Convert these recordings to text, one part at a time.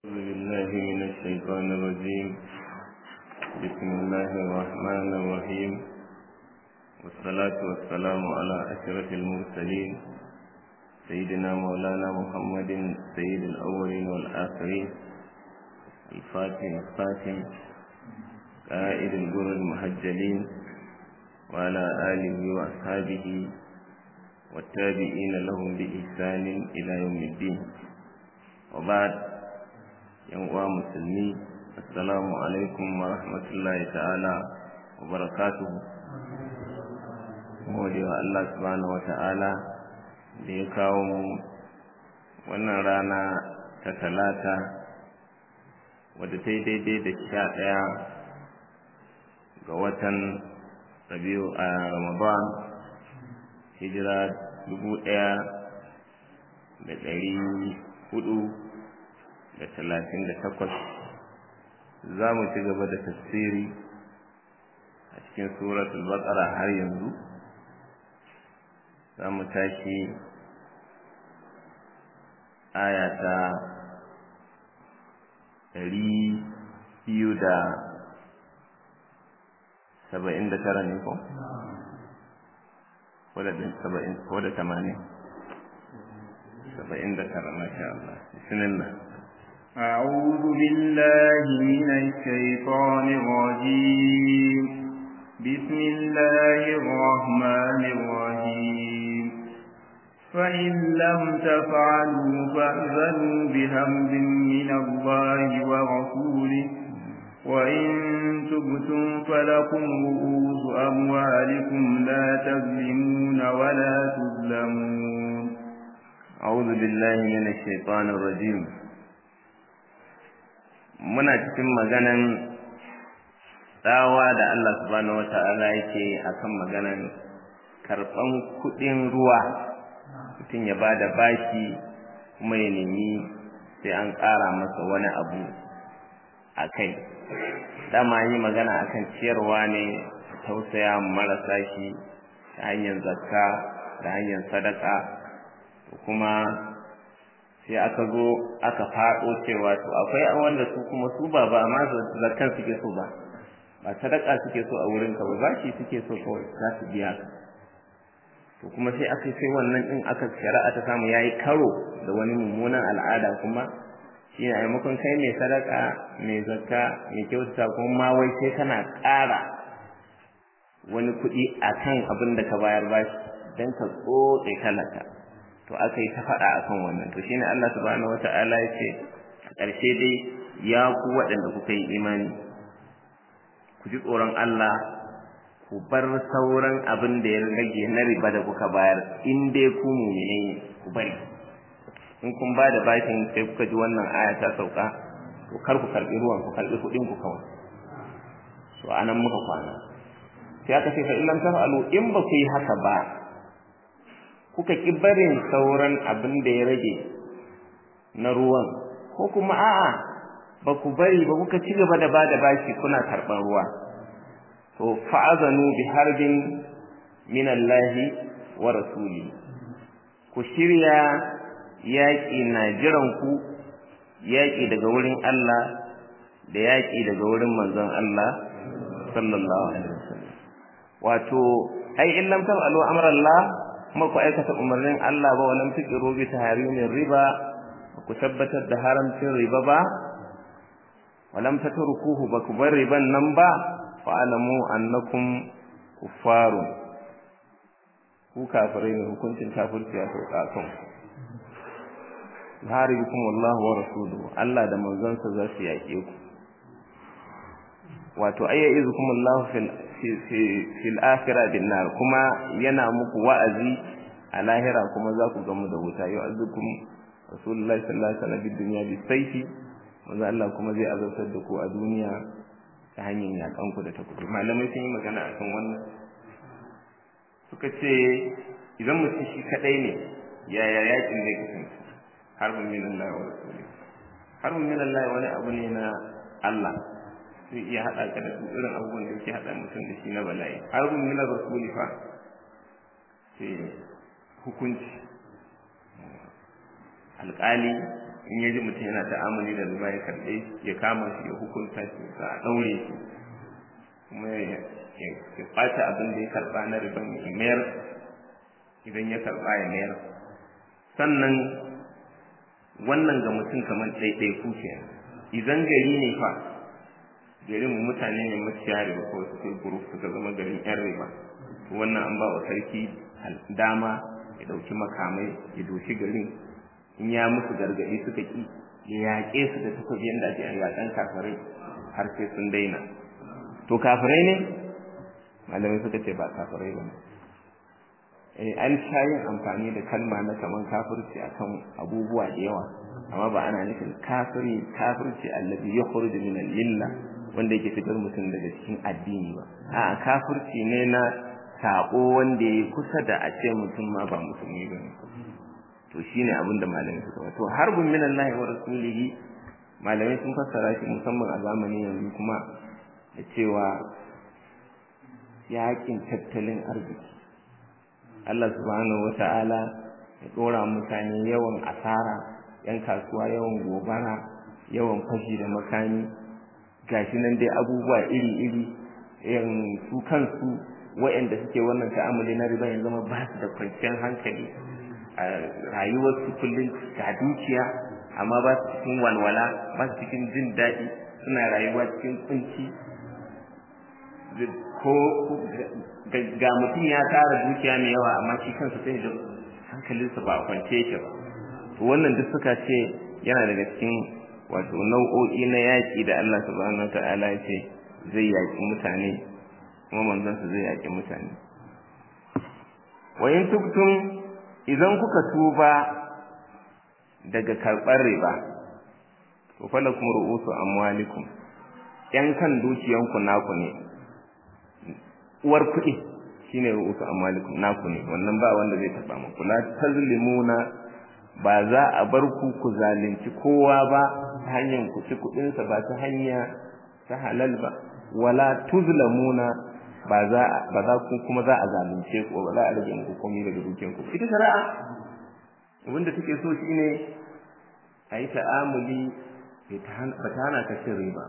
أعوذ بالله من الشيطان الرجيم بسم الله الرحمن الرحيم والصلاة والسلام على أشرف المرسلين سيدنا مولانا محمد سيد الأولين والآخرين الفاتح الخاتم قائد الجر المحجلين وعلى آله وأصحابه والتابعين لهم بإحسان إلى يوم الدين وبعد yan uwa musulmi assalamu alaikum wa rahmatullahi ta'ala wa barakatuhu gode wa Allah subhanahu wa ta'ala da ya kawo mu wannan rana ta talata wadda ta yi daidai da sha ɗaya ga watan rabiu a ramadan hijira dubu ɗaya da ɗari hudu da talatin da takwas za mu ci gaba da tafsiri a cikin suratul baqara har yanzu za mu tashi aya ta ɗari biyu da saba'in da tara ne ko? ko da tamanin saba'in da tara masha Allah bismillah أعوذ بالله من الشيطان الرجيم بسم الله الرحمن الرحيم فإن لم تفعلوا فأذنوا بهمز من الله ورسوله وإن تبتم فلكم رؤوس أموالكم لا تظلمون ولا تظلمون أعوذ بالله من الشيطان الرجيم muna cikin maganan tsawa da Allah subhanahu wata'ala yake akan maganan karɓan kuɗin ruwa mutum ya bada bashi kuma ya nemi sai an ƙara masa wani abu a kai dama yi magana akan ciyarwa ne tausaya marasa shi ta hanyar zakka da hanyar sadaka kuma sai aka zo aka faɗo cewa to akwai wanda su kuma su ba ba amma zakkan suke so ba ba sadaka suke so a wurin ka ba bashi suke so kawai za su biya ka to kuma sai aka sai wannan din aka shari'a ta samu yayi karo da wani mummunan al'ada kuma shi ne maimakon kai mai sadaka mai zakka mai kyautata kuma ma wai sai kana ƙara wani kuɗi akan abin da ka bayar bashi dan ka tsotse talaka to aka yi ta faɗa akan wannan to shine Allah subhanahu wata'ala ya ce a ƙarshe dai ya ku waɗanda kuka yi imani ku ji tsoron Allah ku bar sauran abin da ya rage na riba da kuka bayar in dai ku mumine ne ku bari in kun ba da bashin sai kuka ji wannan aya ta sauka to kar ku karɓi ruwan ku karɓi kuɗin ku kawai to anan muka kwana sai aka ce fa illam taf'alu in ba ku yi haka ba kuka ƙi barin sauran abin da ya rage na ruwan ko kuma a'a ba ku bari ba kuka ci gaba da ba da bashi kuna karɓar ruwa to fa'azanu bi harbin min Allah wa rasuli ku shirya yaƙi na jiran ku yaƙi daga wurin Allah da yaƙi daga wurin manzon Allah sallallahu alaihi wasallam wato ai in lam taf'alu amra Allah kuma ku aikata umarnin Allah ba walam tuqiru bi tahrimin riba ku tabbatar da haramcin riba ba walam tatrukuhu ba ku bar riban nan ba fa alamu annakum kuffarun ku kafirai ne hukuncin kafirci ya sauka kan haribukum Allah wa rasuluhu Allah da manzonsa za su yaƙe ku wato ayya'izukum Allah fil fil akhirah bin nar kuma yana muku wa'azi a lahira kuma za ku gamu da wuta yau azukum rasulullahi sallallahu alaihi wasallam bid dunya bi sayfi manzo Allah kuma zai azabtar da ku a duniya ta hanyar yakan ku da takudu malamai sun yi magana akan wannan suka ce idan mutum shi kadai ne yaya yakin zai kasance harbin min Allah wa rasuli harbin min Allah wani abu ne na Allah zai iya haɗa ka da irin abubuwan da yake haɗa mutum da shi na bala'i harbin min rasuli fa sai hukunci alƙali in ya ji mutum yana ta'amuli da riba ya karɓe ya kama shi ya hukunta shi sa a ɗaure shi kuma ya ɓata abin da ya karɓa na riban ya mayar idan ya karɓa ya mayar sannan wannan ga mutum kamar ɗaiɗaiku ke idan gari ne fa garin mutane ne maciya riba ko su kai group suka zama garin yan riba wannan an ba wa sarki dama ya ɗauki makamai ya doshi garin in ya musu gargaɗi suka ki ya yaƙe su da takobi yadda ake yaƙan kafirai har sai sun daina to kafirai ne malamai suka ce ba kafirai ba ne eh an sha yin amfani da kalma na kaman kafirci akan abubuwa da yawa amma ba ana nufin kafiri kafirci allazi yakhruju min al-illa wanda yake fitar mutum daga cikin addini ba a'a kafirci ne na sako wanda ya kusa da a ce mutum ma ba musulmi ba ne to shine abin da malamai suka to harbun min Allah wa rasulihi malamai sun fassara shi musamman a zamanin yanzu kuma da cewa yakin tattalin arziki Allah subhanahu wata'ala ya dora mutane yawan asara yan kasuwa yawan gobara yawan fashi da makami gashi nan dai abubuwa iri-iri yan su kansu waɗanda suke wannan ta'amuli na riba yanzu zama ba su da kwanciyar hankali a rayuwar su kullum ga dukiya amma ba su cikin walwala ba su cikin jin daɗi suna rayuwa cikin kunci ko ga mutum ya tara dukiya mai yawa amma shi kansa sai da hankalinsa ba a kwance yake ba to wannan duk suka ce yana daga cikin wato nau'o'i na yaƙi da Allah subhanahu wataala ya ce zai yaƙi mutane kuma manzansa zai yaƙi mutane wa in tubtum idan kuka tuba daga karɓar riba to falakum ru'usu amwalikum yan kan dukiyanku naku ne uwar kuɗi shine ru'usu amwalikum naku ne wannan ba wanda zai taɓa muku la tazlimuna ba za a bar ku ku zalunci kowa ba ta hanyar ku ci kuɗinsa ba ta hanya ta halal ba wala tuzlamuna ba za ba za ku kuma za a zalunce ku ba za a rage muku komai daga dukiyan ku ita shari'a abinda take so shine a yi ta'amuli ba ta hana ka cin riba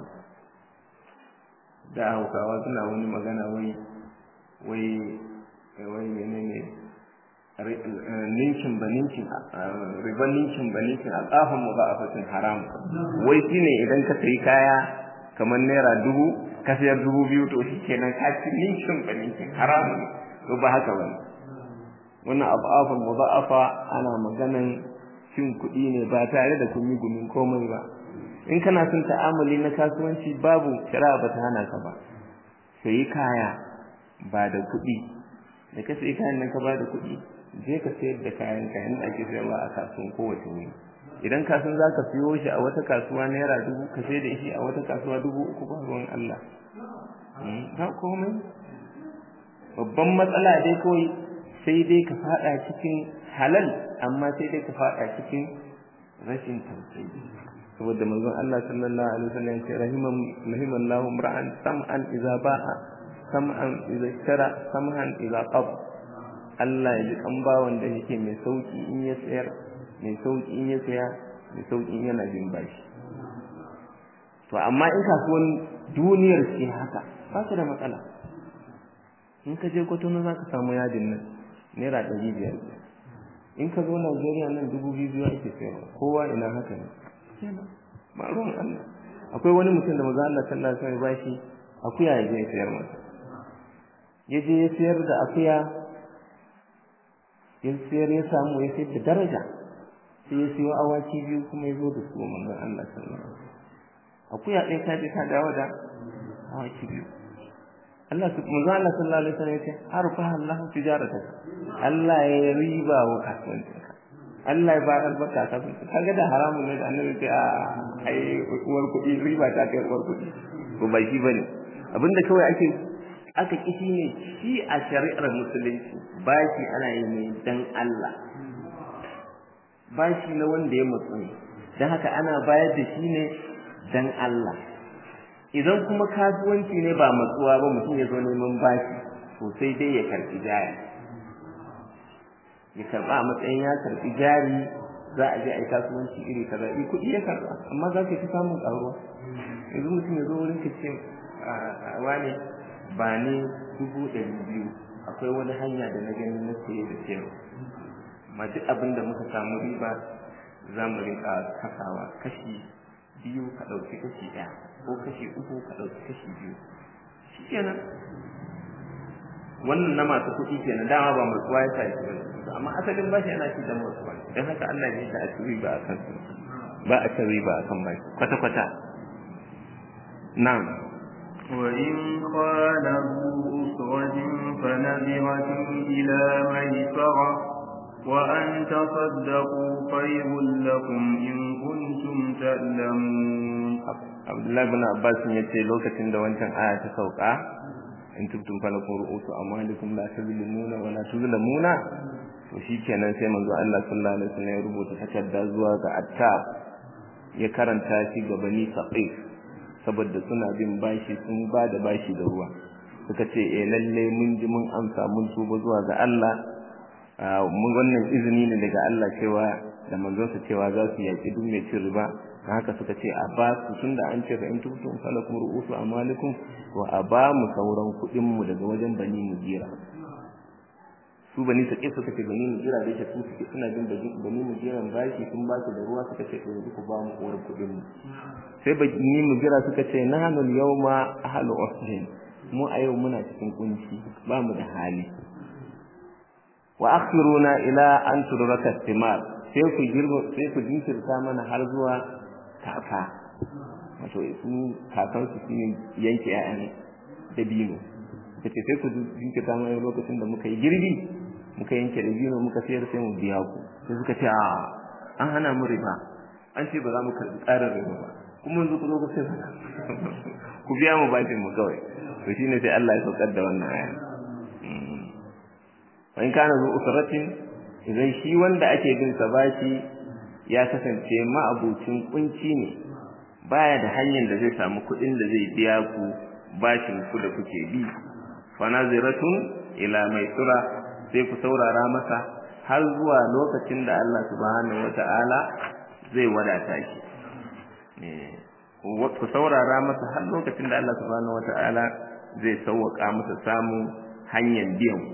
da hausawa suna wani magana wai wai wai menene ninkin ba ninkin riban ninkin ba ninkin alƙafin mu ba a fasin haram wai shine idan ka sayi kaya kamar naira dubu ka sayar dubu biyu to shi kenan ka ci ninkin ba ninkin haram to ba haka ba wannan abafin mudha'afa ana maganan cin kuɗi ne ba tare da kun yi gumin komai ba in kana son ta'amuli na kasuwanci babu shari'a ba ta hana ka ba sayi kaya ba da kuɗi da ka sayi kayan nan ka ba da kuɗi je ka sayar da kayan ka yanda ake sayarwa a kasuwan kowace wuri idan ka san zaka siyo shi a wata kasuwa naira dubu ka sai da shi a wata kasuwa dubu uku ba ruwan Allah ba komai babban matsala dai kawai sai dai ka fada cikin halal amma sai dai ka fada cikin rashin tausayi saboda manzon Allah sallallahu alaihi wasallam ya ce rahiman rahimallahu imra'an sam'an idza ba'a sam'an idza shara sam'an idza qada Allah ya ji kan bawan da yake mai sauki in ya sayar mai sauki in ya saya mai sauki in yana jin bashi to amma in kasuwan duniyar ce haka ba ka da matsala in ka je kwatano za ka samu yadin nan naira ɗari biyar in ka zo Najeriya nan dubu biyu biyu ake sayarwa kowa ina haka ne ba ruwan Allah akwai wani mutum da maza Allah sallallahu alaihi wasallam bashi akuya ya je ya sayar masa ya je ya sayar da akuya ya sayar ya samu ya sayar da daraja sai ya siyo awaki biyu kuma ya zo da su manzon Allah sallallahu alaihi wasallam akuya ɗaya ta je ta dawo da awaki biyu Allah su manzon Allah sallallahu alaihi wasallam ya ce harfa Allah tijarataka Allah ya riba wa kasuwancinka Allah ya ba albarka ta kaga da haramun ne da annabi ce a ai uwar kuɗi riba ta kai uwar kuɗi to ba shi bane abinda kawai ake aka kishi ne shi a shari'ar musulunci bashi ana yi ne dan Allah bashi na wanda ya mutsu ne dan haka ana bayar da shi ne dan Allah idan kuma kasuwanci ne ba matsuwa ba mutum ya zo neman bashi to sai dai ya karɓi jaya ya karba a matsayin ya karbi jari za a je a yi kasuwanci iri kaza i kuɗi ya karɓa amma za ka fi samun ƙaruwa yanzu mutum ya zo wurin ka ce wane ba ne dubu ɗari biyu akwai wani hanya da na gani na saye da sayarwa ma duk abin da muka samu riba za mu rinka kasawa kashi biyu ka ɗauki kashi ɗaya ko kashi uku ka ɗauki kashi biyu shi kenan wannan na masu kuɗi kenan dama ba mutuwa ya sa shi bane amma asalin bashi yana ci da mutuwa don haka Allah ya ta a ci riba a kan ba a ci riba a kan bashi kwata kwata na'am وإن قال ذو أسرة فنذرة إلى ميسرة وأن تصدقوا خير لكم إن كنتم تعلمون عبد الله بن عباس yace lokacin da wancan aya ta sauka in tubtum falakum ru'usu amwalikum la tuzlimuna wa la tuzlamuna to shikenan sai manzo Allah sallallahu alaihi wasallam ya rubuta takarda zuwa ga Atta ya karanta shi ga Bani Saqif saboda suna bin bashi sun ba da bashi da ruwa suka ce eh lalle mun ji mun amsa mun tuba zuwa ga Allah mun wannan izini ne daga Allah cewa da manzonsa cewa za su yaki duk mai cin riba dan haka suka ce a ba su tunda an ce fa in tubtum falakum ru'usu amalikum wa a ba mu sauran kuɗin mu daga wajen bani mujira su bani sake suka ce bani mujira da yake su suke suna bin bani mujiran bashi sun ba su da ruwa suka ce yanzu ku ba mu uwar kuɗin mu sai bani mujira suka ce nahnu yawma ahlu usrin mu a yau muna cikin kunci ba mu da hali wa akhiruna ila an tudraka istimar sai ku girma sai ku jinkirta mana har zuwa kaka wato su kakan su shine yanke ƴaƴan dabino kace sai ku jinkirta mana lokacin da muka yi girbi muka yanke dabino muka sayar sai mu biya ku sai suka ce a an hana mu riba an ce ba za mu karɓi tsarin riba ba kuma yanzu ku zo ku sai ku biya mu bashin mu kawai to shine sai Allah ya saukar da wannan aya wa in kana zu usratin idan shi wanda ake bin sa bashi ya kasance ma'abucin kunci ne baya da hanyar da zai samu kuɗin da zai biya ku bashin ku da kuke bi fa naziratun ila maisura sai ku saurara masa har zuwa lokacin da Allah subhanahu wata'ala zai wadata shi ku saurara masa har lokacin da Allah subhanahu wata'ala zai sauwaka masa samun hanyar biyan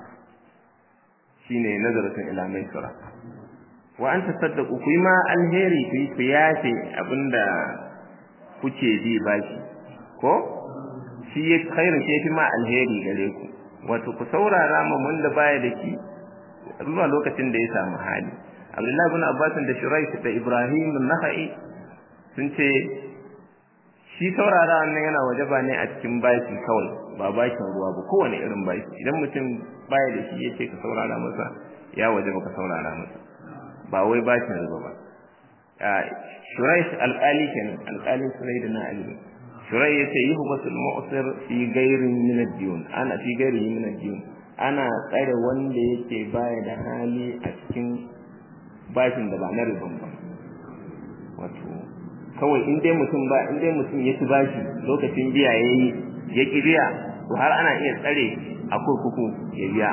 shine nazaratun ila maisura wa an tasaddaqu ku ma alheri ku ku yafe abinda kuke bi bashi ko shi ya khairu shi fi ma alheri gare ku wato ku saurara ma wanda baya da ki zuwa lokacin da ya samu hali Abdullahi ibn Abbas da Shuraih da Ibrahim an-Nakhai sun ce shi saurara wannan yana wajaba ne a cikin bashi kawai ba bashin ruwa ba kowane irin bashi idan mutum baya da shi yace ka saurara masa ya wajaba ka saurara masa ba wai bashin riba ba Shuraih alƙali kenan alƙalin Shuraih da na Ali Shuraih yace yi hubasul mu'sir fi gairin min ad-diyun ana fi gairin min ad-diyun ana tsare wanda yake baya da hali a cikin bashin da ba na riban ba wato kawai in dai mutum ba in dai mutum ya ci bashi lokacin biya yayi ya ki biya to har ana iya tsare a kurkuku ya biya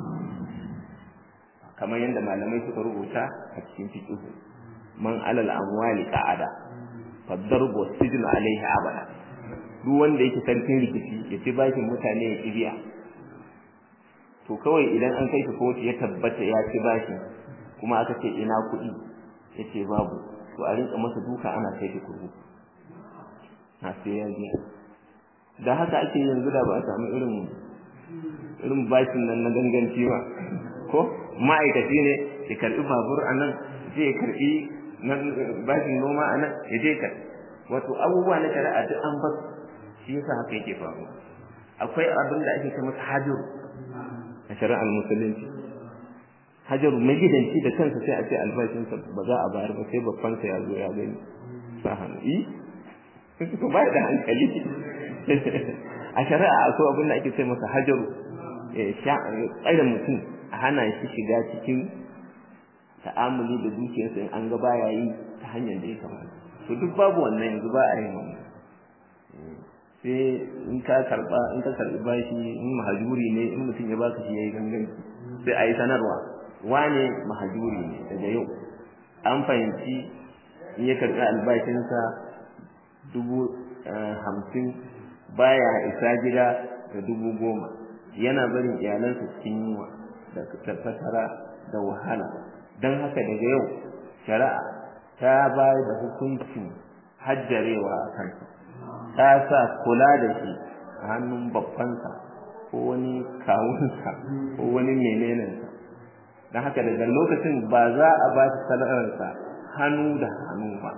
kamar yadda malamai suka rubuta a cikin fiqh man alal amwali qa'ada fadarbu sijnu alaihi abada duk wanda yake sarkin rikici ya ci bashin mutane ya ki biya to kawai idan an kai shi kotu ya tabbata ya ci bashi kuma aka ce ina kuɗi yace babu to a rinka masa duka ana kai shi kurkuku na sai ya biya da haka ake yanzu da ba a samu irin irin bashin nan na ganganci ba ko ma'aikaci ne ya karbi babur a nan zai karbi bashin noma a nan ya je ka wato abubuwa na shari'a duk an bar shi yasa haka yake faruwa akwai abin da ake masa hajaru a shari'ar musulunci hajaru magidanci da kansa sai a ce albashinsa ba za a bayar ba sai babbansa ya zo ya gani sa hannu yi ko ba da hankali a shari'a akwai abin da ake ce masa hajaru tsare mutum a hana shi shiga cikin ta'amuli da dukiyarsa in an ga baya yi ta hanyar da ya kamata to duk babu wannan yanzu ba a yin wannan sai in ka karba in ka karbi bashi in mahajuri ne in mutum ya baka shi yayi ganganci sai a yi sanarwa wane mahajuri ne daga yau an fahimci in ya karɓi albashinsa dubu hamsin baya isa gida da dubu goma yana barin iyalansa cikin yunwa da fatara da wahala don haka daga yau shari'a ta bayar da hukuncin hajjarewa a kansa ta sa kula da shi a hannun babbansa ko wani kawunsa ko wani menenensa don haka daga lokacin ba za a ba shi sana'arsa hannu da hannu ba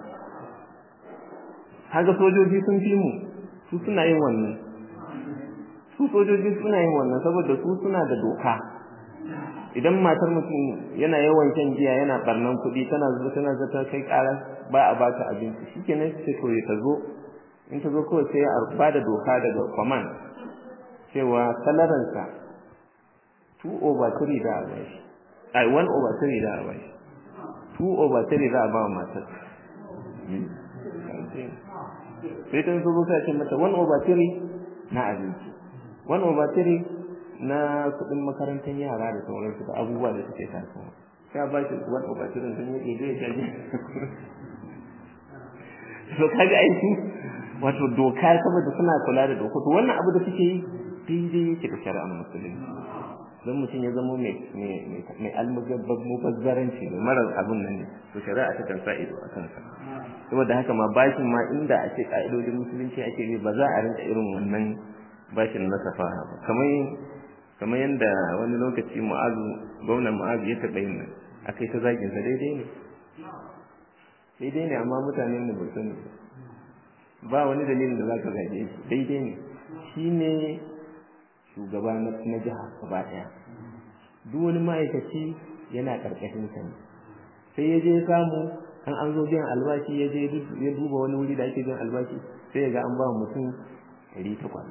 haka sojoji sun fi mu su suna yin wannan su sojoji suna yin wannan saboda su suna da doka idan matar mutum yana yawan shan giya yana barnan kuɗi tana zuwa tana zata kai ƙara ba a bata abinci shikenan sai to ya zo in ta zo kawai sai a ba da doka daga command cewa salaransa 2 over 3 da a bashi ai 1 over 3 da a bashi 2 over 3 za a ba wa matar sai ta zo sai ce mata 1 over 3 na abinci 1 over 3 na kuɗin makarantar yara da sauransu da abubuwa da suke tasowa sai ba shi 1 over 3 sun yi ɗaya ya jaje to kaga aiki wato doka saboda suna kula da doka to wannan abu da suke yi daidai yake da shari'ar musulunci don mutum ya zama mai almugabbar mubazzaranci mai marar abin nan ne to shari'a ta kan sa ido a kansa saboda haka ma bashin ma inda a ce ka'idodin musulunci ake bi ba za a rinka irin wannan bashin na safaha ba kamar kamar yadda wani lokaci mu'azu gwamnan mu'azu ya taɓa yin nan akai ta zagin sa daidai ne daidai ne amma mutane ne ba sani ba wani dalilin da zaka zage shi daidai ne shine shugaba na jiha gaba ɗaya duk wani ma'aikaci yana ƙarƙashin sa ne sai ya je samu an an zo biyan albashi ya je ya duba wani wuri da ake biyan albashi sai ya ga an ba mutum ɗari takwas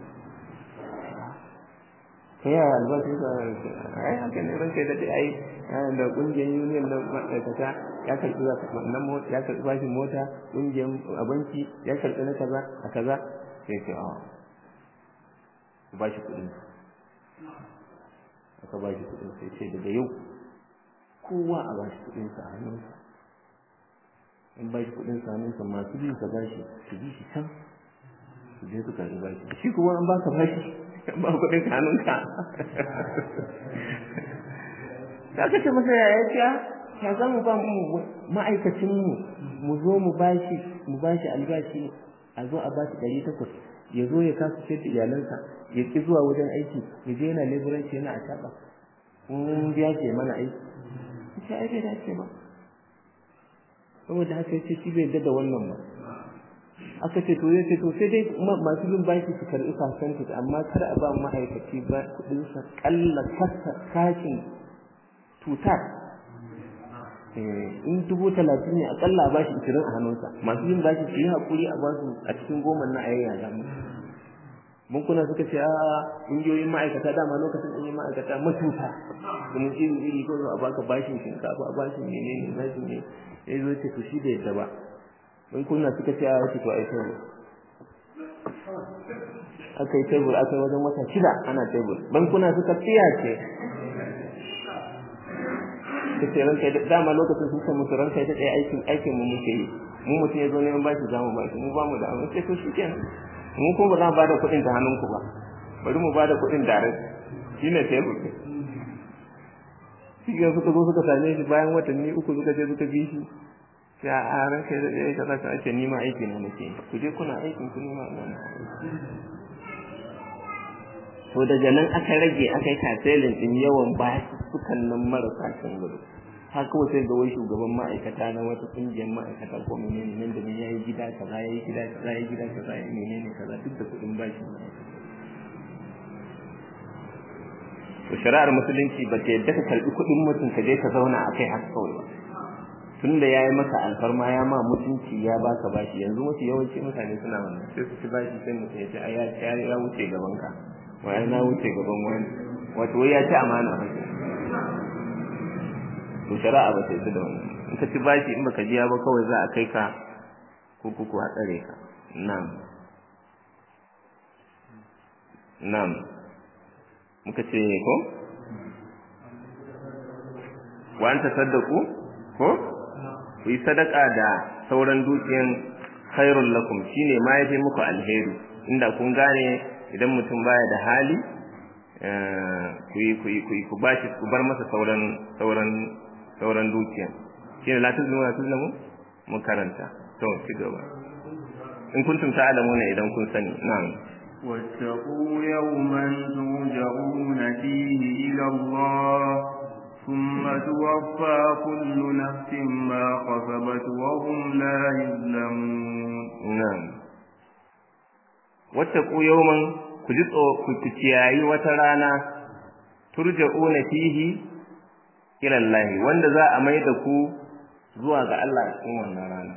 sai yaya albashin sa ai haka ne ranka da ai da ƙungiyar union na ma'aikata ya karɓi wannan mota ya karɓi bashin mota ƙungiyar a banki ya karɓi na kaza a kaza sai ce a ba shi kuɗin aka ba shi kuɗin sai ce daga yau kowa a ba shi kuɗin sa a hannunsa in ba shi kuɗin sa hannunsa masu bin sa ba shi su bi shi can su je su karɓi bashi shi kuma an baka bashi ba kuɗin ka hannunka da aka ce masa yaya ce ya za mu ba mu ma'aikacin mu mu zo mu bashi mu bashi albashi a zo a bashi ɗari takwas ya zo ya kasa ce da iyalansa ya ki zuwa wajen aiki ya je yana leburanci yana a taɓa in biya ce mana aiki ce ai bai dace ba saboda haka ya ce shi bai yarda da wannan ba aka ce to ya ce to sai dai masu bin baki su karɓi fasanta amma kar a ba ma'aikaci ba kuɗinsa ƙalla kasa kashin tutar in dubu talatin ne akalla a bashi ishirin a hannunsa masu yin bashi su yi haƙuri a basu a cikin goma na a yayya mu bankuna suka ce a ƙungiyoyin ma'aikata dama lokacin ɗanyen ma'aikata matuta kuma iri iri ko a baka bashin shinkafa a bashin menene bashin ne ya zo ce to shi da yadda ba bankuna suka ce a wace to a yi tebur aka yi tebur aka yi wajen wata shida ana tebur bankuna suka tsiyace kace ranka da dama lokacin sun san musu ranka da ɗaya aikin aikin mu muke yi mu mutum ya zo neman bashi za mu bashi mu ba mu da amma sai to shikenan mu ko ba za mu bada kuɗin ta hannunku ba bari mu bada kuɗin direct shine tebur shi ga suka zo suka same shi bayan watanni uku suka je suka bi shi sai a ranka da ɗaya kaza ka ake nima aiki na nake ku je kuna aikin ku nima ina to daga nan aka rage aka yi kaselin din yawan bashi sukan nan marasa kan gudu har kawai sai ga wai shugaban ma'aikata na wata kungiyar ma'aikata ko menene nan da ya yi gida kaza ya yi gida kaza ya yi gida kaza ya menene kaza duk da kuɗin bashi to shari'ar musulunci ba ta yadda ka karɓi kuɗin mutum ka je ka zauna a kai haka kawai ba tun da ya yi maka alfarma ya ma mutunci ya baka bashi yanzu mafi yawanci mutane suna wannan sai su ci bashi sai mutum ya ce ai ya wuce gaban ka wai na wuce gaban wani wato wai ya ci amana to shari'a ba ta yi da wannan in ka ci bashi in baka biya ba kawai za a kai ka ko kuku a tsare ka na'am na'am muka ce ko wa anta saddaku ko ku yi sadaka da sauran dukiyan khairul lakum shine ma yafi muku alheri inda kun gane idan mutum baya da hali ku yi ku yi ku yi ku bashi ku bar masa sauran sauran sauran dukiyan shine la tuzlimu la tuzlimu mun karanta to ci gaba in kuntum ta'lamuna idan kun sani na'am واتقوا يوما ترجعون فيه إلى الله ثم توفى كل نفس ما كسبت وهم لا يظلمون na'am wattaqu yawman ku ji ku kiyayi wata rana turja'una fihi ila Allah wanda za a mai da ku zuwa ga Allah a cikin wannan rana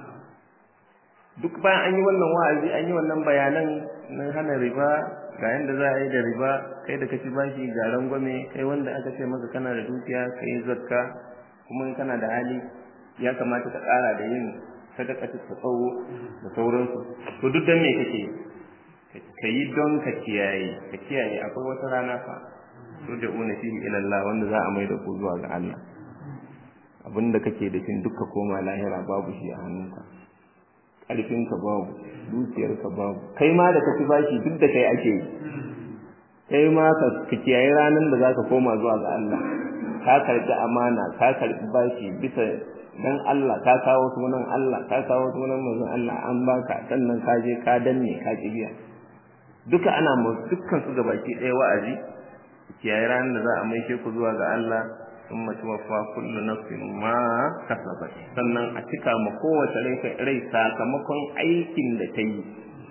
duk bayan an yi wannan wa'azi an yi wannan bayanan na hana riba ga yanda za a yi da riba kai da kaci bashi ga rangwame kai wanda aka ce maka kana da dukiya kai zakka kuma in kana da hali ya kamata ka ƙara da yin sadaka ta tsawo da sauransu to duk dan me kake ka yi don ka kiyaye ka kiyaye akwai wata rana fa to da una fihi ila Allah wanda za a mai da ku zuwa ga Allah abinda kake da shi duka koma lahira babu shi a hannunka ƙarfinka babu dukiyarka babu kai ma da ka ci bashi duk da kai ake yi kai ma ka kiyaye ranar da zaka koma zuwa ga Allah ka karbi amana ka karbi bashi bisa dan Allah ka kawo sunan Allah ka kawo sunan manzon Allah an baka sannan ka je ka danne ka kibiya duka ana mu dukkan su gabaki ɗaya wa'azi kiyaye ranar da za a maishe ku zuwa ga Allah ثم توفى كل نفس ما كسبت sannan a cika ma kowace rai sakamakon aikin da ta yi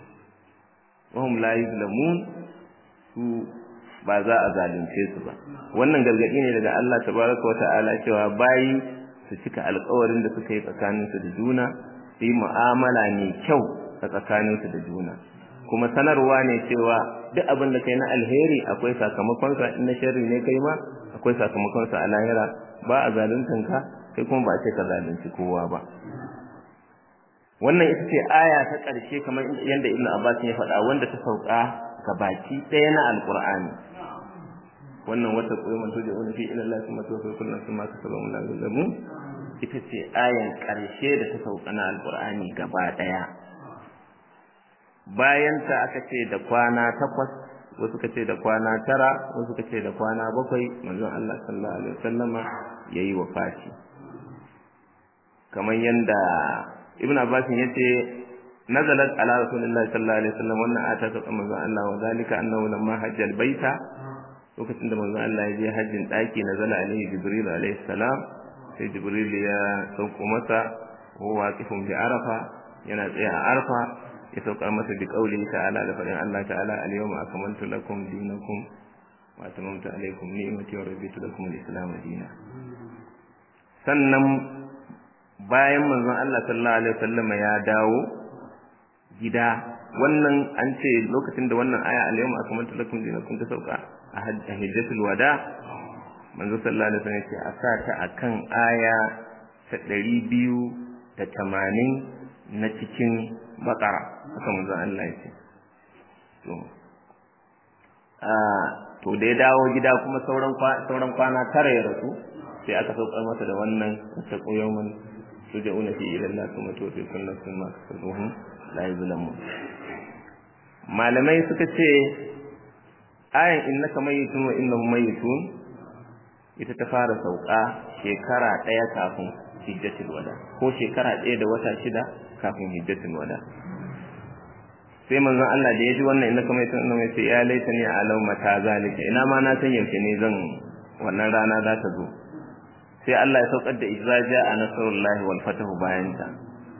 wahum la yuzlamun su ba za a zalunce su ba wannan gargadi ne daga Allah tabaraka wa ta'ala cewa bayi su cika alƙawarin da suka yi tsakaninsu da juna su yi mu'amala mai kyau a tsakaninsu da juna kuma sanarwa ne cewa duk abin da kai na alheri akwai sakamakonsa in na sharri ne kai ma akwai sakamakonsa a lahira ba a zaluntan ka kai kuma ba a ce ka zalunci kowa ba wannan ita ce aya ta ƙarshe kamar yadda Ibn Abbas ya faɗa wanda ta sauka ga baki ɗaya na Alƙur'ani wannan wata koyi man toje wani fi ila Allah kuma tawfa kullu nafsin ma kasaba min al ita ce ayan ƙarshe da ta sauka na Alƙur'ani gaba ɗaya bayan ta aka ce da kwana takwas wasu ka ce da kwana tara wasu ka ce da kwana bakwai manzon Allah sallallahu alaihi wasallama yayi wafati kamar yanda Ibn Abbas yace nazalat ala rasulillahi sallallahu alaihi wasallam wannan ata ta manzon Allah wa zalika annahu lamma hajja albayta lokacin da manzon Allah ya je hajjin daki nazala alaihi jibril alaihi salam sai jibril ya sauko masa huwa waqifun bi arafa yana tsaye a arfa ya saukar masa bi kauli ta'ala da faɗin Allah ta'ala al-yawma akmaltu lakum dinakum wa atamamtu alaykum ni'mati wa raditu lakum al-islam dinan sannan bayan manzon Allah sallallahu alaihi wasallam ya dawo gida wannan an ce lokacin da wannan aya al-yawma akmaltu lakum dinakum ta sauka a hajjatul wada manzo sallallahu alaihi wasallam ya ce a sa ta akan aya ta 280 na cikin bakara haka manzo Allah ya ce to a to da ya dawo gida kuma sauran sauran kwana tara ya rasu sai aka saukar masa da wannan ta koyawman sujauna fi ila Allah kuma to fi sunna sunna kasabuhum la yuzlamun malamai suka ce ayan innaka mayyitun wa innahum mayyitun ita ta fara sauka shekara daya kafin hijjatul wada ko shekara daya da wata shida kafin hijjatul wada sai manzon Allah da ya ji wannan inda kamar tun mai ce ya laita ni alau mata zalika ina ma na san yaushe ne zan wannan rana za ta zo sai Allah ya saukar da izraja a nasarullahi wal fatahu bayan ta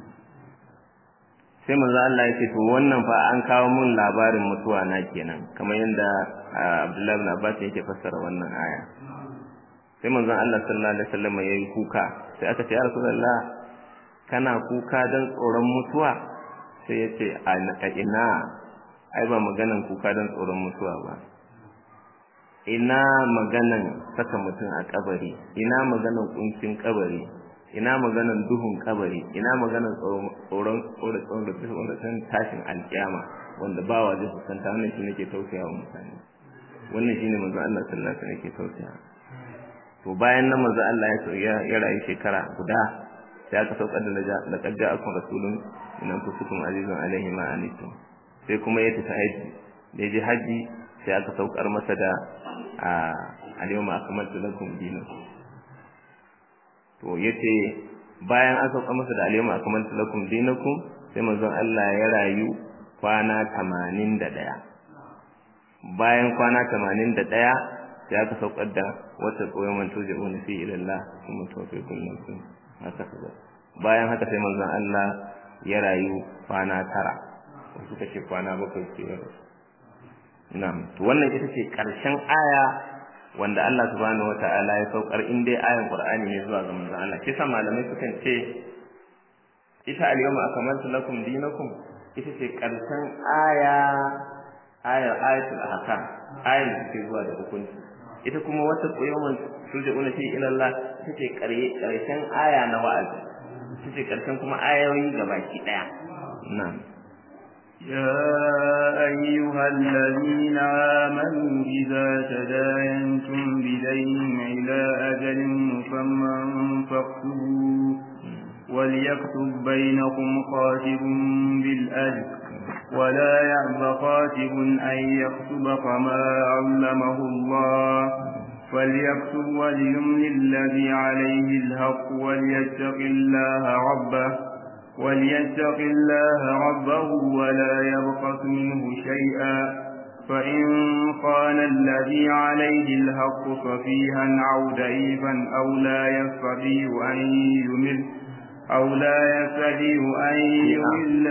sai manzon Allah ya ce to wannan fa an kawo mun labarin mutuwa na kenan kamar yadda Abdullahi bin Abbas yake fassara wannan aya sai manzon Allah sallallahu alaihi wasallam ya yi kuka sai aka ce ya rasulullah kana kuka dan tsoron mutuwa sai ya ce a ina ai ba maganan kuka don tsoron mutuwa ba ina maganan saka mutum a kabari ina maganan kuncin kabari ina maganan duhun kabari ina maganan tsoron tsoron tsoron tashin alkiyama wanda ba wa zai fuskanta wannan shi nake tausaya wa mutane wannan shine manzo Allah sallallahu alaihi wasallam yake tausaya to bayan nan manzo Allah ya ya rayu shekara guda sai aka saukar da laqad ja'akum rasulun min anfusikum azizun alayhi ma anittum sai kuma ya tafi haji da je haji sai aka saukar masa da al-yawma akmaltu lakum dinakum to yace bayan an saukar masa da al-yawma akmaltu lakum dinakum sai manzon Allah ya rayu kwana 81 bayan kwana 81 sai aka saukar da wata koyon manto da wani fi ilallah kuma tofe kullum sun haka kaza bayan haka sai manzon Allah ya rayu kwana tara wasu suka ce kwana bakwai ce ya rasu na'am to wannan ita ce karshen aya wanda Allah subhanahu wata'ala ya saukar in dai ayan Qur'ani ne zuwa ga manzon Allah kisa malamai sukan ce ita al-yawma akmaltu lakum dinakum ita ce karshen aya ayar ayatul ahkam ayar da take zuwa da hukunci ita kuma wata yawman turja'una fi ila Allah ita ce karshen aya na wa'azi ita ce karshen kuma ayoyi gabaki daya na'am يا أيها الذين آمنوا إذا تداينتم بدين إلى أجل مسمى فاكتبوه وليكتب بينكم خاتب بالأجل ولا يأب خاتب أن يكتب كما علمه الله فليكتب وليمن الذي عليه الحق وليتق الله ربه وليتق الله ربه ولا يبخس منه شيئا فإن كان الذي عليه الحق صفيها أو ضعيفا أو لا يستطيع أن يمل أو لا يستطيع أن يمل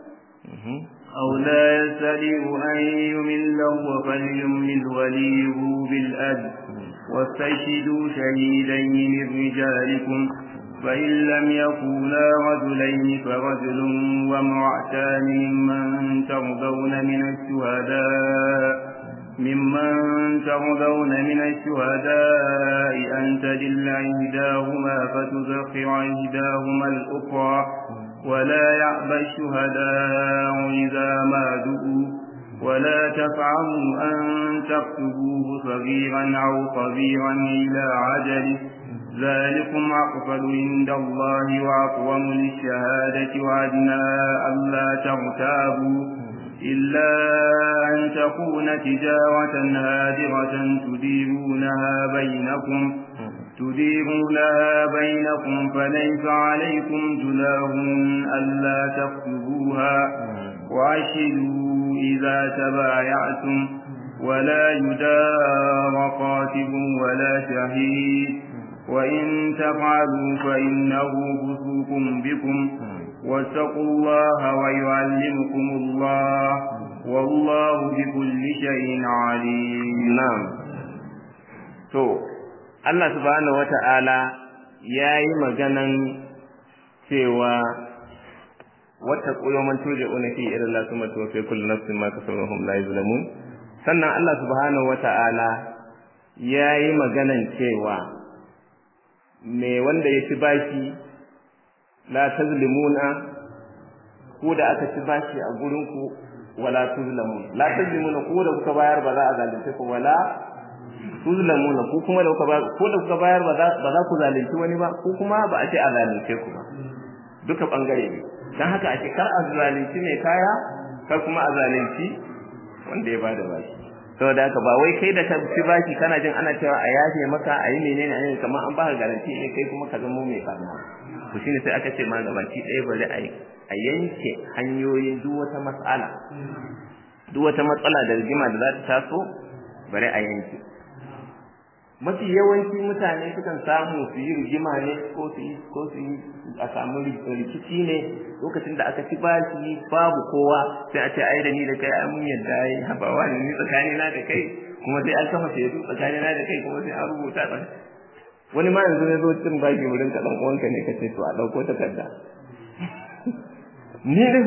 أو لا يستطيع أن يمله فليمل وليه بالأجل واستشهدوا شهيدين من رجالكم فإن لم يكونا رجلين فرجل وامرأتان ممن ترضون من الشهداء ممن ترضون من الشهداء أن تدل إحداهما فتذكر إحداهما الأخرى ولا يأبى الشهداء إذا ما دؤوا ولا تفعلوا أن تكتبوه صغيرا أو كبيرا إلى عجله ذلكم أقفل عند الله وأقوم للشهادة وأدنى ألا تغتابوا إلا أن تكون تجارة هادرة تديرونها بينكم تديرونها بينكم فليس عليكم جناح ألا تكتبوها وأشهدوا إذا تبايعتم ولا يدار قاتب ولا شهيد وإن تفعلوا فإنه فسوق بكم واتقوا الله ويعلمكم الله والله بكل شيء عليم نعم to Allah subhanahu wata'ala yayi maganan cewa wata man tuje unafi ila Allah kuma to fi kullu nafsin ma kasabahum la yuzlamun sannan Allah subhanahu wata'ala yayi maganan cewa me wanda ya ci bashi la tazlimuna ku da aka ci bashi a gurin ku wala tuzlamun la tazlimuna ku da kuka bayar ba za a zalunce ku wala tuzlamuna ku kuma da kuka bayar ko da kuka bayar ba za ba za ku zalunci wani ba ku kuma ba a ce a zalunce ku ba duka bangare ne dan haka a ce kar a zalunci mai kaya kar kuma a zalunci wanda ya bada bashi saboda haka ba wai kai da ka ci baki kana jin ana cewa a yafe maka a yi menene a yi kamar an baka garanti ne kai kuma ka zama mai farma to shine sai aka ce ma gabaki ɗaya bari a a yanke hanyoyin duk wata matsala duk wata matsala da rigima da za ta taso bari a yanke mafi yawanci mutane sukan samu su yi rigima ne ko su yi ko su yi a samu rikici ne lokacin da aka ci bashi babu kowa sai a ce ai da ni da kai ai mun yadda ai habawa ne ni tsakani na da kai kuma sai an kafa shaidu tsakani na da kai kuma sai an rubuta ba wani ma yanzu ne zo cin bashi wurin ka dan uwanka ne ka ce to a dauko takarda ni din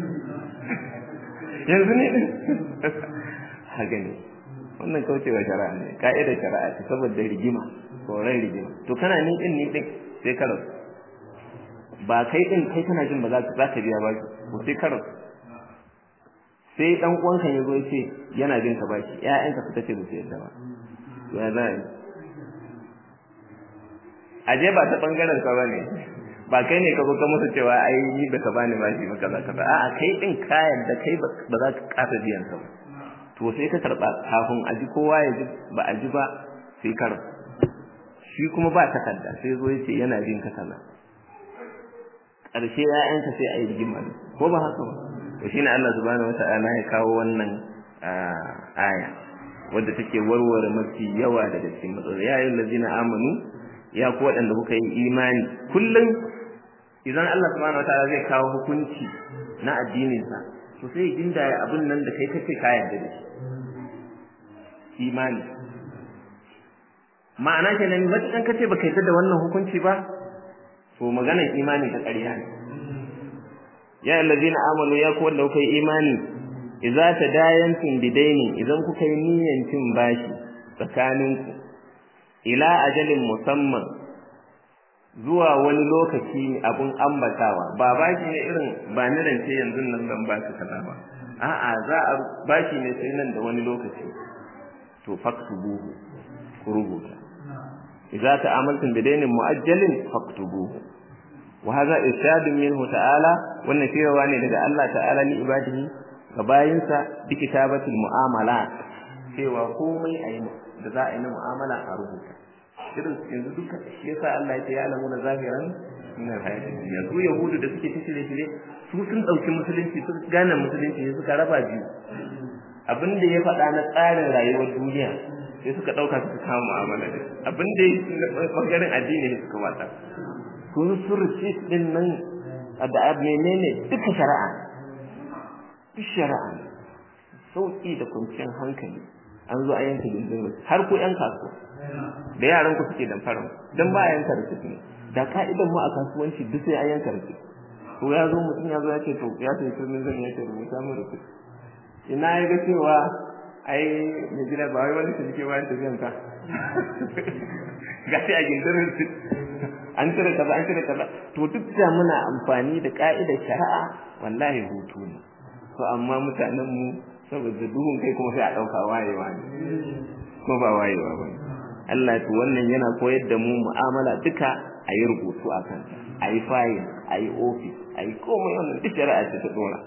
yanzu ni din haka ne wannan kaucewa shari'a ne ka'idar shari'a ce saboda rigima tsoron rigima to kana ni din ni din sai ka rasu ba kai din kai kana jin ba za ka biya ba ko sai ka rasu sai dan uwanka ya zo ya ce yana jin ka bashi ƴaƴanka suka ce ba su yarda ba to ya za a je ba ta bangaren ka bane ba kai ne ka zo ka musu cewa ai ni ba ka bani bashi ba kaza kaza a'a kai din kayan da kai ba za ka kasa biyan sa ba to sai ka karba kafin a ji kowa ya ji ba a ji ba sai kar shi kuma ba takarda sai zo yace yana jin ka kaza ƙarshe ‘ya'yanka sai a yi rigima ko ba haka ba to shine Allah subhanahu wata'ala ya kawo wannan aya wadda take warware mafi yawa daga cikin matsaloli ya yi lazina amanu ya ku waɗanda kuka yi imani kullum idan Allah subhanahu wata'ala zai kawo hukunci na addininsa to sai inda abin nan da kai kace ka yarda da shi imani ma'ana kenan matukan kace baka yarda da wannan hukunci ba to maganar imani ta ƙarya ne ya allazina amanu ya ku wanda kuka yi imani idza tadayantum bidaini idan kuka yi niyyan cin bashi tsakaninku ila ajalin musamman zuwa wani lokaci abun ambatawa ba bashi ne irin ba ni rance yanzu nan zan ba ka kaza ba a'a za a bashi ne sai nan da wani lokaci to faktubuhu ku rubuta idza ta'amaltum bidainin mu'ajjalin faktubuhu wa hadha irshadun minhu ta'ala wannan cewa ne daga Allah ta'ala ni ibadihi ga bayinsa bi kitabatil mu'amalat cewa komai ayi da za a yi na mu'amala a rubuta irin yanzu duka shi yasa Allah ya ce ya alamu na zahiran min alhayati dunya su yahudu da suke tishire shire su sun dauki musulunci su gane musulunci sai suka raba biyu abin da ya faɗa na tsarin rayuwar duniya sai suka ɗauka suka kama mu'amala da abin da ya ɓangaren addini ne suka wata kun surci din nan da menene duka shari'a duk shari'a sauki da kwanciyar hankali an zo a yanka gindin har ko yan kasuwa da yaran ku suke dan fara dan ba a yanka rikici ne da ka'idan mu a kasuwanci duk sai an yanka rikici to ya zo mutum ya zo ya ce to ya ce kirmin zan ya ce rubuta mu rikici ina ya ga cewa ai mai gida ba wai wani cinike bayan tafiyan ka ga sai a gindirin su an cire kaza an cire kaza to duk da muna amfani da ka'idar shari'a wallahi hutu ne to amma mutanen mu saboda duhun kai kuma sai a dauka wayewa ne ko ba wayewa ba Allah to wannan yana koyar da mu mu'amala duka a yi rubutu a kanta a yi fayil a yi ofis a yi komai wannan duk shari'a ce ta dora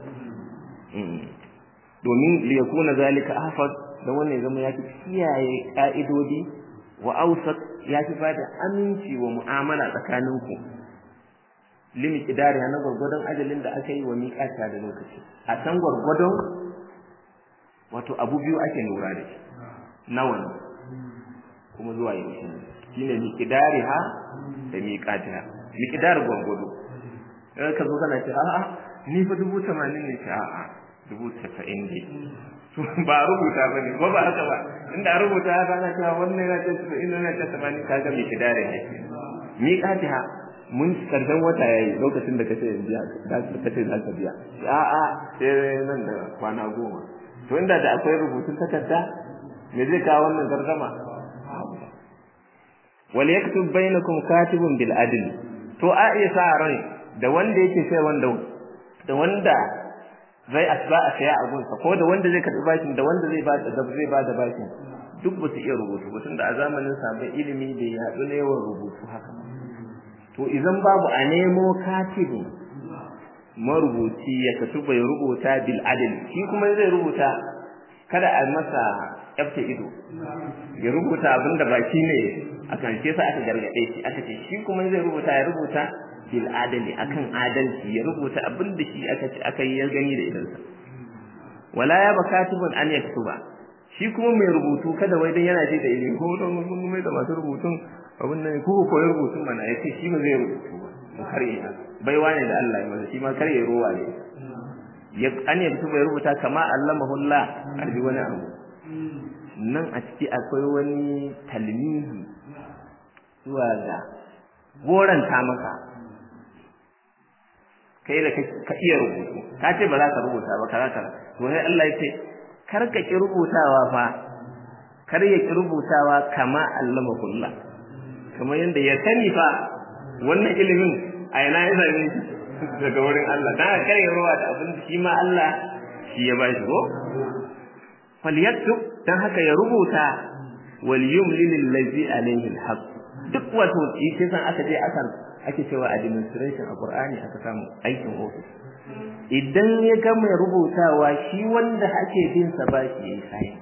domin liyakuna zalika ahfaz da wannan ya zama ya fi kiyaye ka'idodi wa awsat ya fi bada aminci wa mu'amala tsakaninku limit idari na gwargwadon ajalin da aka yi wa miƙata da lokaci a can gwargwadon wato abu biyu ake lura da shi nawa ne kuma zuwa yaushe ne shine miqdari ha da miqati ha miqdar gwargwado in ka zo kana ce a'a ni fa dubu tamanin ne ce a'a dubu tasa'in ne ba rubuta ba ne ko ba haka ba inda rubuta haka ana cewa wannan yana ce tasa'in yana ce tamanin ka ga miqdari ne miqati ha mun karshen wata yayi lokacin da kace biya da kace za ka biya a'a sai nan da kwana goma to inda da akwai rubutun takarda me zai kawo wannan gardama wal yaktub bainakum katibun bil adl to a iya sa ran da wanda yake sai wanda da wanda zai asba a saya a gunsa ko da wanda zai karbi bashin da wanda zai ba da zai ba da bashin duk ba su iya rubutu ba tunda a zamanin sabon ilimi bai yaɗu na yawan rubutu haka to idan babu a nemo katibin marubuci ya kasu bai rubuta bil adl shi kuma zai rubuta kada a masa yafta ido ya rubuta abin da baki ne a karshe sa aka gargade shi aka ce shi kuma zai rubuta ya rubuta bil adali akan adalci ya rubuta abin da shi aka ce aka yi gani da idansa wala ya ba katibun an yaktuba shi kuma mai rubutu kada wai dan yana ji da ilimi ko don mun mai da masu rubutun abin nan ko ko rubutun mana yace shi ba zai rubutu ba mu kare baiwa ne da Allah ya masa shi ma kare ruwa ne ya an yaktuba ya rubuta kama allamahu Allah arbi wani abu nan a ciki akwai wani talmihi zuwa ga goranta maka kai da ka iya rubutu ka ce ba za ka rubuta ba kaza kaza to sai Allah ya ce kar ka ki rubutawa fa kar ya ki rubutawa kama allama kullah kamar yanda ya sani fa wannan ilimin a ina ya same shi daga wurin Allah dan kar ya ruwa da abin da shi ma Allah shi ya bashi ko falyaktub dan haka ya rubuta wal yumlil allazi alayhi alhaq duk wato shi san aka je aka ake cewa administration a Qur'ani aka samu aikin office idan ya gama rubutawa shi wanda ake bin sa ba shi yayi sign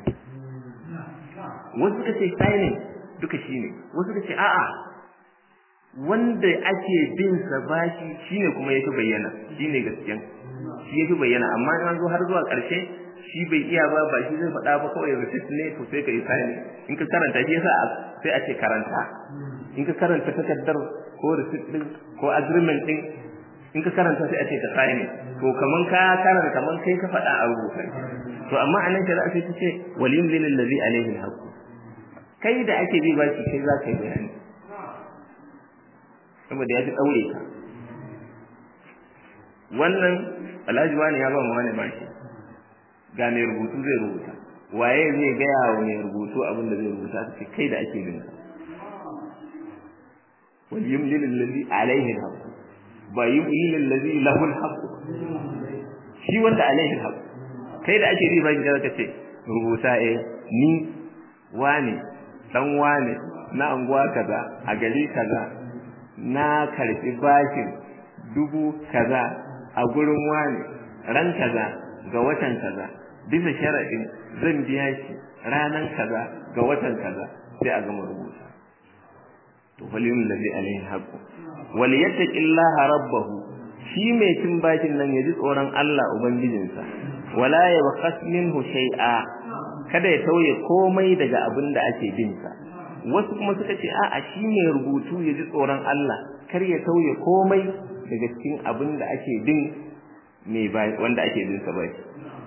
wasu kace signing duka shine wasu kace a'a wanda ake bin sa bashi shine kuma yake bayyana shine gaskiyan shi yake bayyana amma in an zo har zuwa ƙarshe shi bai iya ba ba shi zai faɗa ba kawai receipt ne to sai ka yi sign in ka karanta shi yasa sai a ce karanta in ka karanta takardar ko receipt din ko agreement din in ka karanta sai a ce ka sign to kaman ka karanta kaman kai ka faɗa a rubuta to amma anan shari'a sai ta ce waliyun lil ladzi alaihi alhaq kai da ake bi bashi kai za ka yi bayani saboda ya fi daure ka wannan alhaji wani ya ba mu wani bashi ga mai rubutu zai rubuta waye zai gaya wa mai rubutu abin da zai rubuta ta kai da ake bin wal yumlil alladhi alayhi alhaq ba yumlil alladhi lahu alhaq shi wanda alayhi alhaq kai da ake bi bashi ka ce rubuta eh ni wane dan wane na anguwa kaza a gari kaza na karfi bashin dubu kaza a gurin wane ran kaza ga watan kaza bisa sharadin zan biya shi ranan kaza ga watan kaza sai a gama rubuta to falyum ladhi alaihi haqqu wal yattaqillaha rabbahu shi mai cin bashin nan ya ji tsoron Allah ubangijinsa wala yabkhas minhu shay'a kada ya tauye komai daga abin da ake bin sa wasu kuma suka ce a'a shi mai rubutu ya ji tsoron Allah kar ya tauye komai daga cikin abin da ake bin mai wanda ake bin sa bai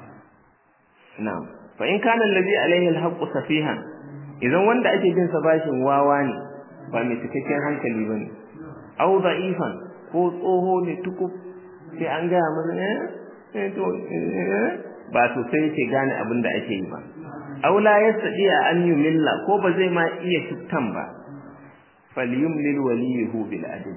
na'am fa in kana allazi alaihi alhaqqu safihan idan wanda ake bin sa bashin wawa ne ba mai cikakken hankali bane au da'ifan ko tsoho ne tukub sai an gaya masa eh to ba to sai yake gane abin da ake yi ba aw la yastadi an yumilla ko ba zai ma iya shuktan ba falyumlil waliyuhu bil adl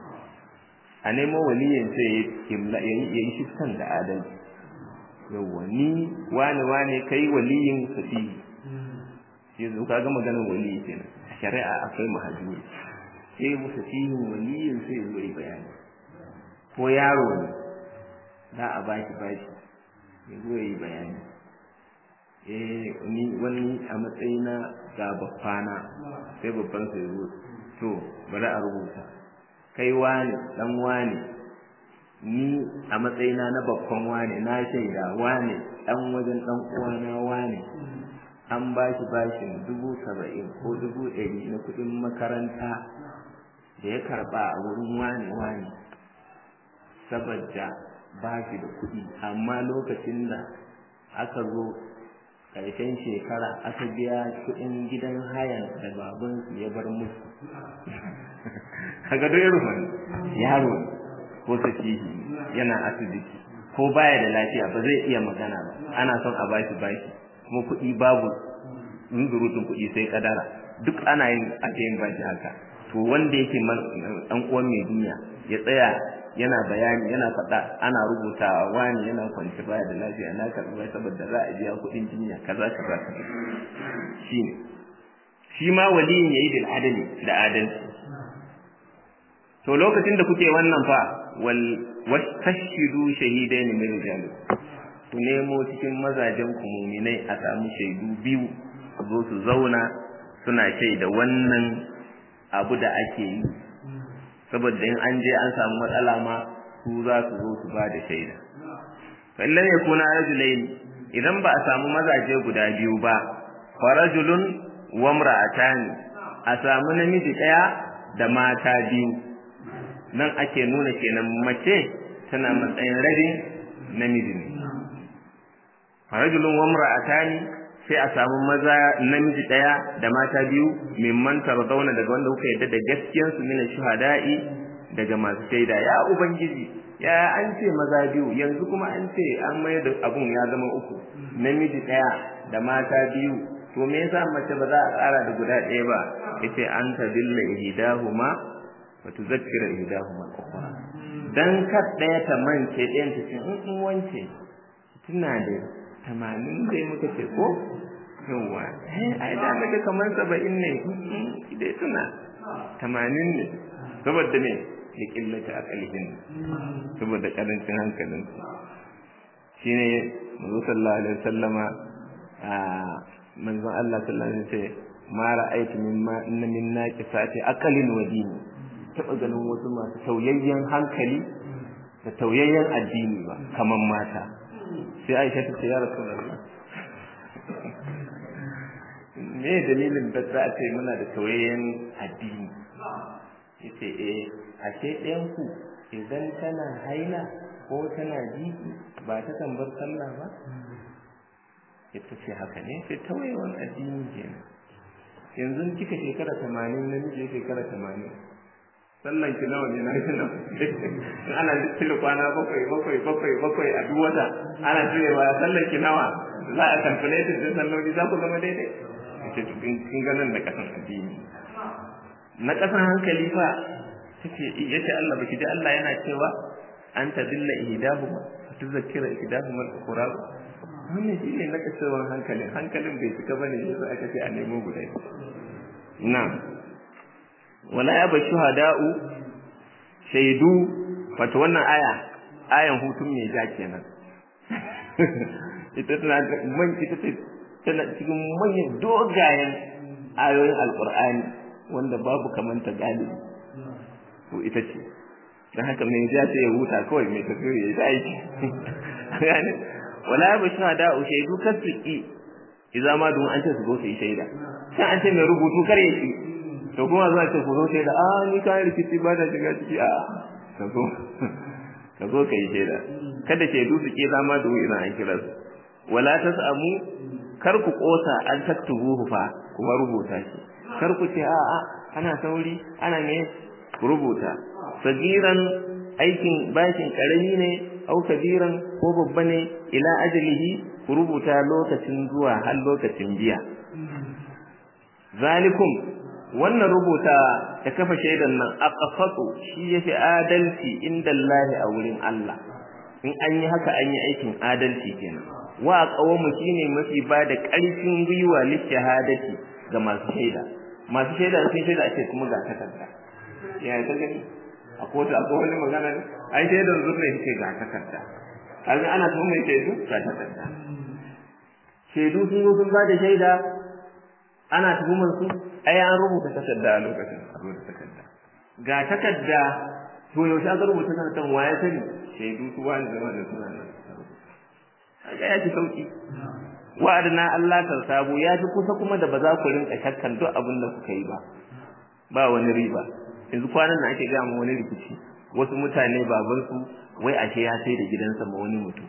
a nemo waliyin sai ya yi shuktan da adalci yawwa ni wani wani kai waliyin safihi yanzu ka ga maganar waliyi kenan shari'a akwai mahajuri sai mu safihin waliyin sai ya yi bayani ko yaro ne za a bashi bashi ya zo ya yi bayani eh ni wani a matsayina ga babbana sai babban sai zo to bari a rubuta kai wani dan wani ni a matsayina na babban wani na shaida wani dan wajen dan uwana wani an ba shi bashin dubu saba'in ko dubu ɗari na kuɗin makaranta da ya karɓa a wurin wani wani saboda ba shi da kuɗi amma lokacin da aka zo ƙarshen shekara aka biya kuɗin gidan hayan da babansu ya bar musu kaga dai ruwan yaro ko safihi yana asibiti ko baya da lafiya ba zai iya magana ba ana son a bashi bashi kuma kuɗi babu zunzurutun kuɗi sai kadara duk ana yin ake yin bashi haka to wanda yake dan uwan mai duniya ya tsaya yana bayani yana faɗa ana rubutawa wani yana kwanci baya da lafiya na karɓi bai saboda za a biya kuɗin jinya kaza kaza shi ne shi ma waliyin yayi bil adali da adalci to lokacin da kuke wannan fa wal wastashidu shahidain min rijalikum ku nemo cikin mazajen ku muminai a samu shaidu biyu su zo su zauna suna shaida wannan abu da ake yi saboda in an je an samu matsala ma su za su zo su ba da shaida fallan ya kuna rajulain idan ba a samu mazaje guda biyu ba fa rajulun wa imra'atani a samu namiji daya da mata biyu nan ake nuna kenan mace tana matsayin rabin namiji ne rajulun wa imra'atani sai a samu maza namiji daya da mata biyu mimman tarzauna daga wanda kuka yadda da gaskiyar su mina shuhada'i daga masu shaida ya ubangiji ya an ce maza biyu yanzu kuma an ce an mai da abun ya zama uku namiji daya da mata biyu to me yasa mace ba za a tsara da guda ɗaya ba yace an tadilla ihdahuma wa tuzakkira ihdahuma al-ukhra dan kar daya ta mance ɗayan ta ce in wance tuna da tamanin dai muka ce ko yawa ai da daga kamar saba'in ne dai suna tamanin ne saboda me da qillati aqlihin saboda karancin hankalin shine manzo sallallahu alaihi wasallama a manzon Allah sallallahu alaihi wasallam ma ra'aytu mimma inna min naqisati aqlin wa dini taba ganin wasu masu tauyayyen hankali da tauyayyen addini ba kaman mata sai Aisha ta ce ya Rasulullah me dalilin da za a ce muna da tauyayyen addini yace eh ashe ɗayan ku idan tana haila ko tana jiki ba ta tambar sallah ba ita ce haka ne sai tawayewan addini kenan yanzu kika shekara tamanin namiji shekara tamanin sallan ki nawa ne na shi nan ana cire kwana bakwai bakwai bakwai bakwai a duk wata ana cirewa sallan ki nawa za a calculate din salloli za ku zama daidai ce kin ga nan da kasan addini na kasan hankali fa tace yace Allah baki ji Allah yana cewa an tadilla ihdahuma tuzakkira ihdahuma al-ukhra wannan shine na kasawan hankalin hankalin bai cika bane yasa aka ce a nemo guda na wala ya bashu hada'u shaidu wato wannan aya ayan hutun mai ja kenan ita tana man ita ce tana cikin manyan dogayen ayoyin alqur'ani wanda babu kamanta galibi to ita ce dan haka mai ja sai ya huta kawai mai tafiya ya yi aiki yani wala ya bashu hada'u shaidu kasiki idan ma dun an ce su go su yi shaida sai an ce mai rubutu kar ya ci to kuma za ce ku zo sai da a ni kayan rikici ba da shiga ciki a ka zo ka zo ka yi shaida kada shaidu su ke zama da idan an kira su wala tasamu kar ku kosa an taktubuhu fa kuma rubuta shi kar ku ce a a ana sauri ana ne ku rubuta sagiran aikin bashin karami ne au kabiran ko babba ne ila ajalihi ku rubuta lokacin zuwa har lokacin biya zalikum wannan rubuta da kafa shaidan nan aqsatu shi yafi adalci inda Allah a wurin Allah in an yi haka an yi aikin adalci kenan wa qawamu shine mafi ba da ƙarfin gwiwa li shahadati ga masu shaida masu shaida sun shaida ake kuma ga takarda ya ta gani a kotu akwai wani magana ne ai shaidan zurne yake ga takarda kaga ana tuhum mai shaidu ga takarda shaidu sun zo sun ba da shaida ana tuhumar su ai an rubuta takarda a lokacin a rubuta takarda ga takarda to yaushe aka rubuta takardar waye sani shaidu su wani zama da suna nan kaga ya fi sauki wa'adna Allah ta sabo ya fi kusa kuma da ba za ku rinka shakkan duk abin da kuka yi ba ba wani riba yanzu kwanan nan ake gaya wani rikici wasu mutane babansu wai ashe ya sai da gidansa ma wani mutum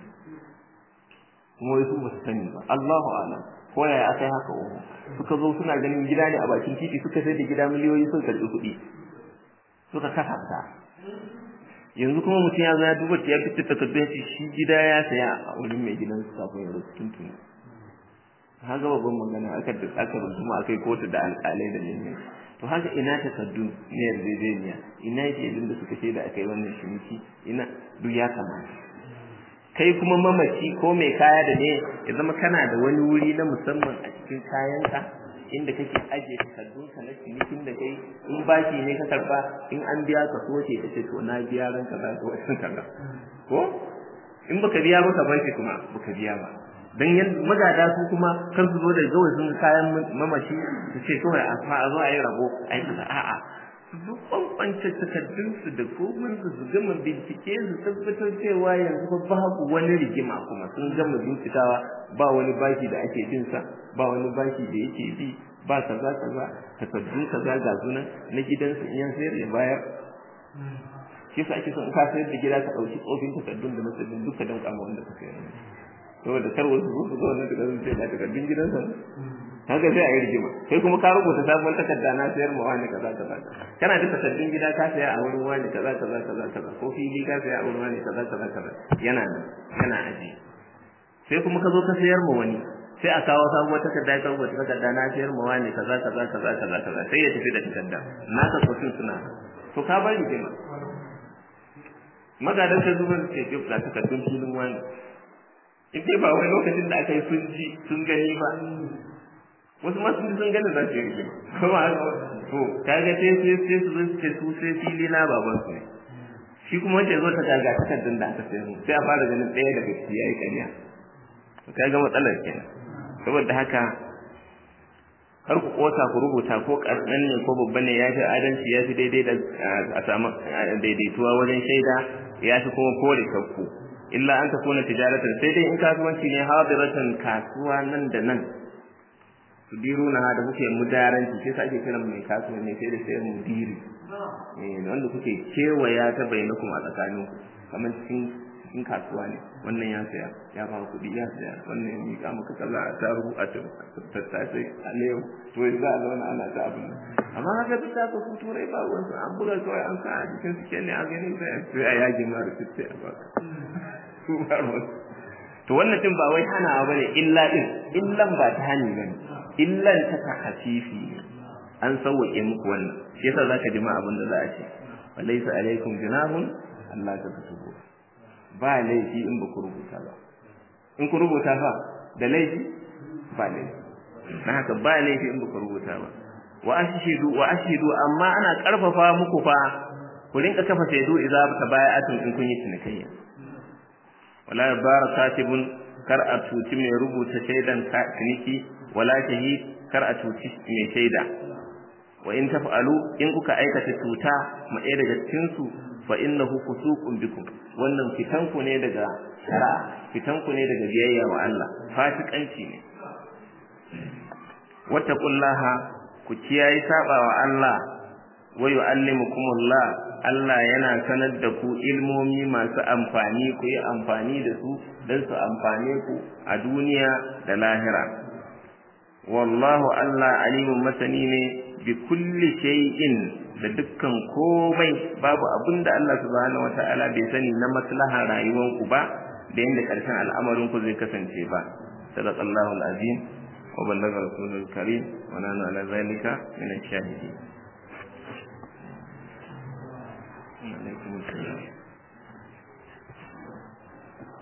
kuma wai su ba su sani ba Allahu a'lam ko yaya aka yi haka uku suka zo suna ganin gida ne a bakin titi suka sai da gida miliyoyi suka karɓi kuɗi suka kasafta yanzu kuma mutum ya zo ya duba ya fitar takardun shi shi gida ya saya a wurin mai gidan su kafin ya rasu tuntuni haka babban magana aka aka runduma akai kotu da alƙalai da ne to haka ina takardun ne yarjejeniya ina shaidun da suka shaida akai wannan shiniki ina duk ya kamata kai kuma mamaci ko mai kaya da ne ya zama kana da wani wuri na musamman a cikin kayanka inda kake ajiye takardunka na cinikin da kai in bashi ne ka karba in an biya ka soke ka ce to na biya ran kaza ko wannan kaza ko in baka biya ba ka bashi kuma baka biya ba dan yan magada su kuma kan su zo da gawai sun kayan mamaci su ce kawai a fa a zo a yi rabo ai kaza a'a duk bambance takardunsu da komansu su gama bincike su tabbatar cewa yanzu ba babu wani rigima kuma sun gama bincikawa ba wani bashi da ake bin sa ba wani bashi da yake bi ba kaza kaza takardun kaza ga sunan na gidansu in yan sayar ya bayar shi sa ake son ka sayar da gida ka ɗauki tsofin takardun da na sabbin duka don kama wanda ka sayar saboda kar wasu su zo wannan takardun sai ba takardun gidansa haka sai a yi rigima kai kuma ka rubuta sabon takarda na sayar ma wani kaza kaza kana da takardun gida ka saya a wurin wani kaza kaza kaza kaza ko fili ka saya a wurin wani kaza kaza kaza yana nan yana aji sai kuma ka zo ka sayar ma wani sai a kawo sabuwar takarda ka rubuta takarda na sayar ma wani kaza kaza kaza kaza kaza sai ya tafi da takarda na ka kotun suna to ka bar rigima magadan ka zubar ce ke da takardun filin wani in dai ba wai lokacin da aka yi sun ji sun gani ba wasu ma sun sun gani za su yi rigima kuma to kaga sai sai sai su zo ce su sai fili na baban su ne shi kuma wanda ya zo ta gaga takardar da aka sayar sai a fara ganin ɗaya daga ciki ya yi ƙarya ka ga matsalar kenan saboda haka kar ku kosa ku rubuta ko karɗan ne ko babba ne ya fi adalci ya fi daidai da a samu daidaituwa wajen shaida ya fi kuma kore shakku illa an takuna tijaratan sai dai in kasuwanci ne hadiratan kasuwa nan da nan su diru na da kuke mudaranci sai sa ake kiran mai kasuwanci sai da sai mudiri eh wanda kuke kewaya ta bainakum a tsakaninku kamar cikin cikin kasuwa ne wannan ya saya ya ba kuɗi ya saya wannan ya miƙa maka kaza a taru a tattace a lewu to yanzu a zauna ana ta abin nan amma haka duk da ku turai ba wasu an buga kawai an sa a cikin su ne a gani sai sai a yage ma da sai a baka su ba to wannan din ba wai hana ba ne illa din illan ba ta hani ba ne illan ta ta hafifi an sauwaƙe muku wannan shi yasa zaka ji ma abin da za a ce walaysa alaikum junahun Allah ta tubu ba laifi in ba ku rubuta ba in ku rubuta fa da laifi ba laifi na haka ba laifi in ba ku rubuta ba wa ashidu wa ashidu amma ana karfafa muku fa ku rinka kafa shaidu idza tabaya'atun in kun yi cinikayya wala barakatibun kar a tuci mai rubuta shaidan ciniki wala shahid kar a tuci mai shaida wa in taf'alu in kuka aikata tuta ma ɗaya daga cikin su fa innahu fusuqun bikum wannan fitanku ne daga shari'a fitanku ne daga biyayya wa Allah fasikanci ne wattaqullaha ku kiyaye saba wa Allah wa yu'allimukumullah Allah yana sanar da ku ilmomi masu amfani ku yi amfani da su don su amfane ku a duniya da lahira wallahu Allah alimun masani ne bi kulli shay'in da dukkan komai babu abin da Allah subhanahu wata'ala bai sani na maslaha rayuwar ku ba da yanda karshen al'amarin ku zai kasance ba sadaqallahu alazim wa ballaga rasulul karim wa nana ala zalika min ash-shahidin